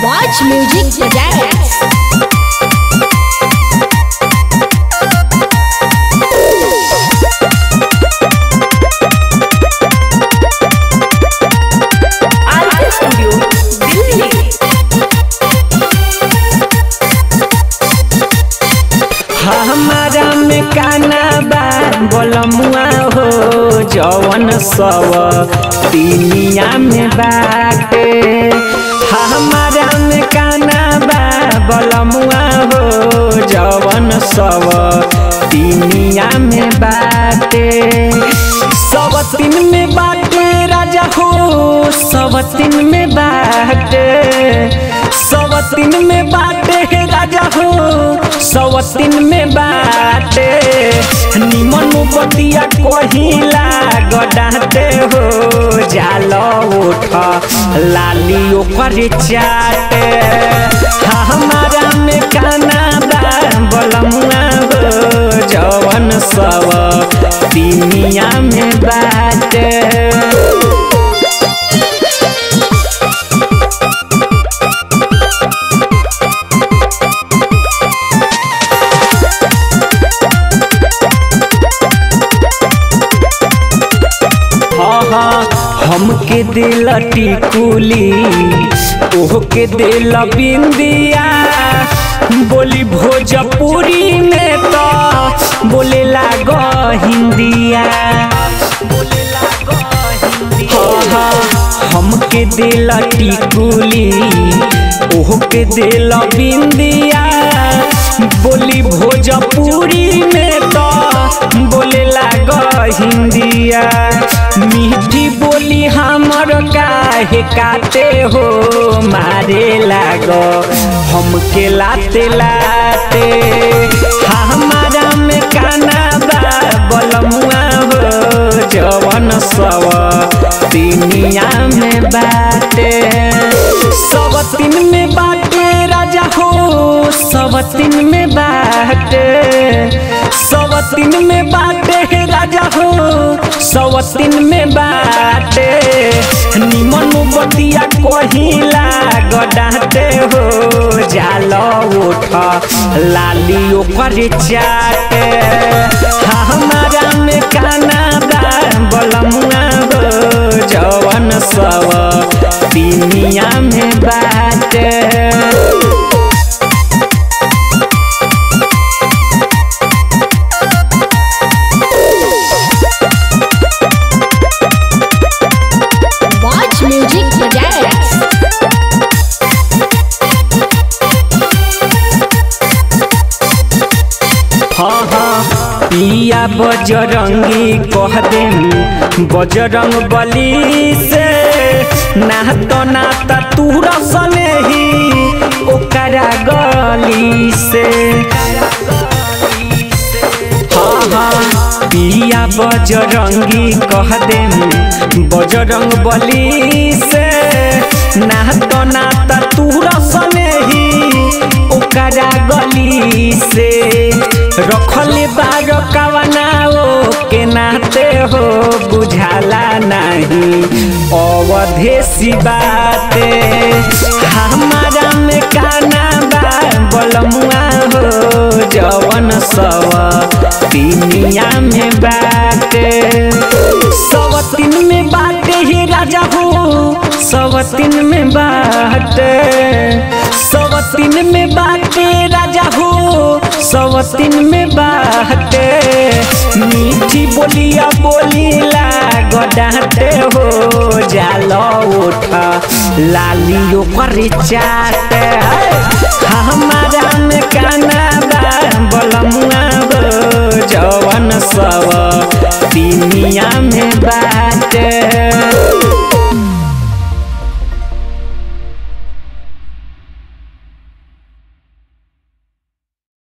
Watch Music Projects. RK studio Delhi हमारा में काना बा बोलमुआ हो जवन सब दुनिया में बाटे हमारा में काना बा बोलमुआ हो जवन सब दुनिया में बाटे सब तीन में बाटे राजा हो सब तीन में बाटे सब तीन में बाटे हे राजा हो सब तीन में बाटे निमन बतिया कहिला गडाते हो जाल उठ लाली ओकर चाटे हमारा में काना बा बलमुआ हो जवन सब दुनिया में बाटे हाँ हाँ हमके दिल टिकुली ओहके दिल बिंदिया बोली भोजपुरी में तो बोले लाग हिंदिया हाँ हाँ हमके दिल टिकुली ओहके दिल बिंदिया बोली भोजपुरी में तो बोले लाग हिंदिया मीठी बोली हमर काहे काटे हो मारे लाग हमके लाते लाते हमारा में काना बा बलमुआ हो जवन सब दुनिया में बाटे सब तीन में बाटे राजा हो सब तीन में बाटे सब तीन में बाटे हे राजा हो सब तीन में बाटे निमन बतिया कहिला गडाते हो जाल उठ लाली ओकर चाटे हमारा में काना बा बलमुआ हो जवन सब दुनिया में बाटे Watch Music Projects. हाँ हाँ पिया बजरंगी कह देम बजरंग बली से नात नाता तूर सने ही ओकरा गली से हाँ हाँ पिया बजरंगी कह देम बजरंग बली से नात नाता तूर सने ही ओकरा गली से रखले बार कवनाओ के नाते हो बुझाला नहीं अवधेसी बाते हमारा में काना बा बलमुआ हो जवन सब दुनिया में बाटे सब तीन में बाटे ही राजा हो सब तीन में बाटे सब तीन में बाटे राजा हो सब तीन में बाटे मीठी बोलिया बोलीला गडाते हो जाल उठ लाली ओकर चाटे हमारा में काना बा बलमुआ हो जवन सब दुनिया में बा